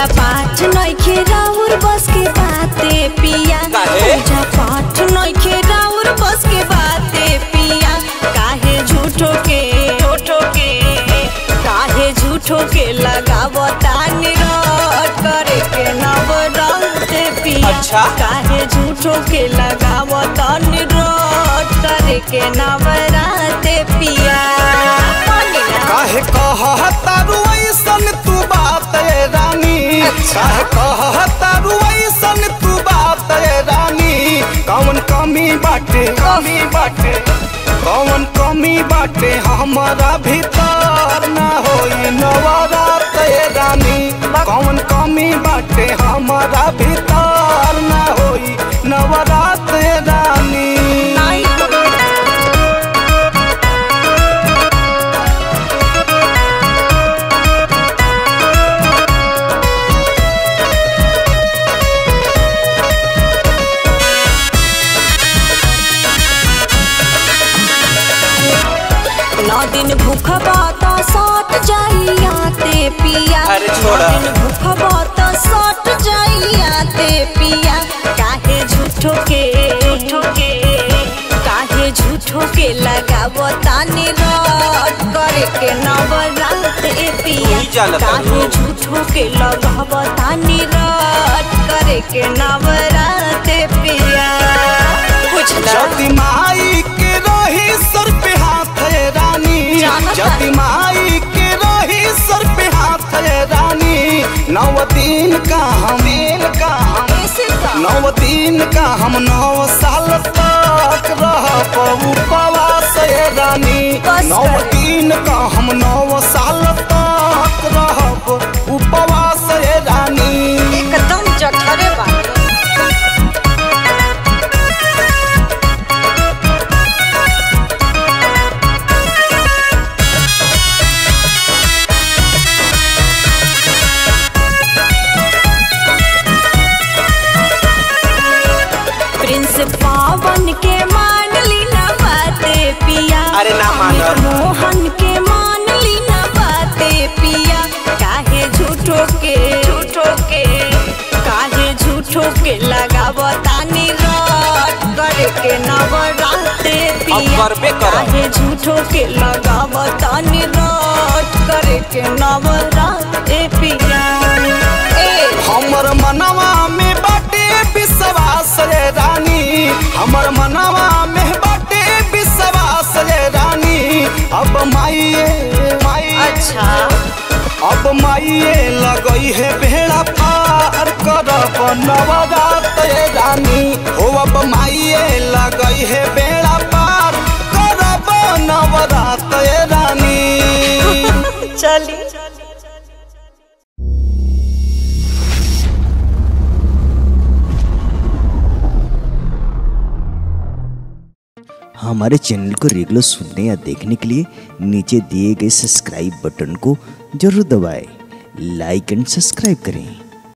पूजा पाठ नइखे राउर बस के बाते पिया काहे? पूजा पाठ नइखे राउर बस के बाते पिया काहे झूठो के झूठो के काहे झूठो के लगावता निरट करे के नवरंते पिया अच्छा। काहे झूठो के लगावता निरट करे के नवराते पिया मानिला काहे कहतारू ऐसन तू बात ए रानी काहे कहतारू ऐसन तू बात ए रानी कौन कमी बाटे कमी बाटे कौन कमी बाटे हमारा भीतर ना होई नवरात ए रानी कौन कमी बाटे हमारा भीतर ना होई नवरात ए रानी नहीं नौ दिन भूख बात सट जाइया ते पिया अरे छोड़ा। नौ दिन भूख बात सट जाइया ते पिया काहे झूठो के झूठो के काहे झूठो के लगावो तानी रट करे के नवरात ए पिया तू ही जानत काहे हनु। झूठो के लगावो तानी रट करे के नवरात ए पिया बुझला जति माई के रही सर पे हाथ है रानी जानत जति है। माई के रही सर पे हाथ है रानी नौ दिन का हम दिन का हम कैसे का नौ दिन का हम नौ साल तक रह उपवास है रानी बस नौ कर। दिन का हम नौ साल तक रह उपवास है रानी एकदम जठरे बानी प्रिंस पावन के मान ली ना बाते पिया अरे ना मानब। अमित मोहन के मान ली ना बाते पिया काहे झूठो के झूठो के काहे झूठो के लगावतानी रट करे के नवराते पिया करबे करब। काहे झूठो के लगावतानी रट करे के नवराते पिया ए हमर मनवा में बाटे विश्वास रे रानी हमर मनवा में बाटे विश्वास रे रानी अब माइए माई अच्छा अब माइए लगई है भेड़ा पार करब नवरात रे रानी हो अब माइए लगई है बेड़ा पार करब नवरात रे रानी चली हमारे चैनल को रेगुलर सुनने या देखने के लिए नीचे दिए गए सब्सक्राइब बटन को जरूर दबाएं लाइक एंड सब्सक्राइब करें